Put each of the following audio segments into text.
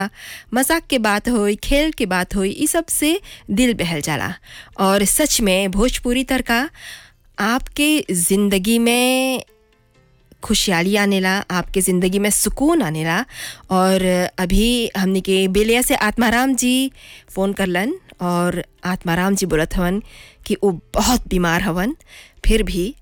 मजाक के बात होई खेल के बात होई ई सब से दिल बहल जाला और सच में भोजपुरी तड़का आपके ज़िंदगी में खुशहाली आनेला आपके ज़िंदगी में सुकून आनेला और अभी हमने के बेलिया से आत्माराम जी फ़ोन करलन और आत्माराम जी बोलत हवन कि वो बहुत बीमार हवन फिर भी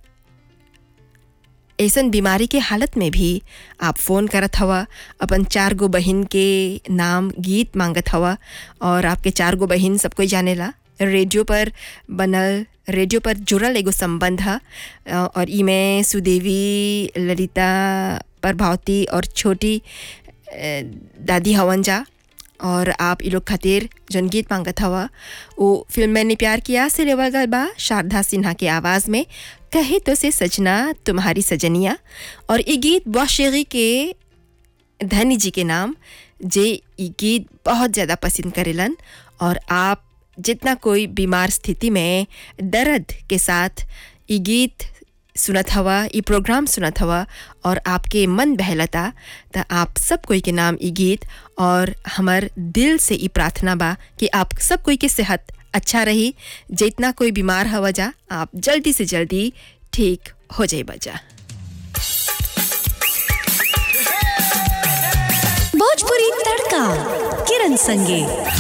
ऐसन बीमारी के हालत में भी आप फ़ोन करत हवा अपन चार गो बहिन के नाम गीत मांगत हवा और आपके चार गो बहिन सब कोई जानेला रेडियो पर बनल रेडियो पर जुड़ल एगो संबंध है और ई में सुदेवी ललिता प्रभावती और छोटी अ, दादी हवन जा और आप ई लोग खातिर जौन गीत मांगत हवा वो फिल्म मैंने प्यार किया से लेवल गल बा शारदा सिन्हा के आवाज़ में कहे तो से सजना तुम्हारी सजनिया और ये गीत बौशेगी के धनी जी के नाम जे ये गीत बहुत ज़्यादा पसंद करेलन और आप जितना कोई बीमार स्थिति में दर्द के साथ ये गीत सुनत हवा ये प्रोग्राम सुनत हवा और आपके मन बहलता त आप सब कोई के नाम ये गीत और हमर दिल से ये प्रार्थना बा कि आप सब कोई के सेहत अच्छा रही जितना कोई बीमार हवा जा आप जल्दी से जल्दी ठीक हो जाए बजा भोजपुरी तड़का किरण संगे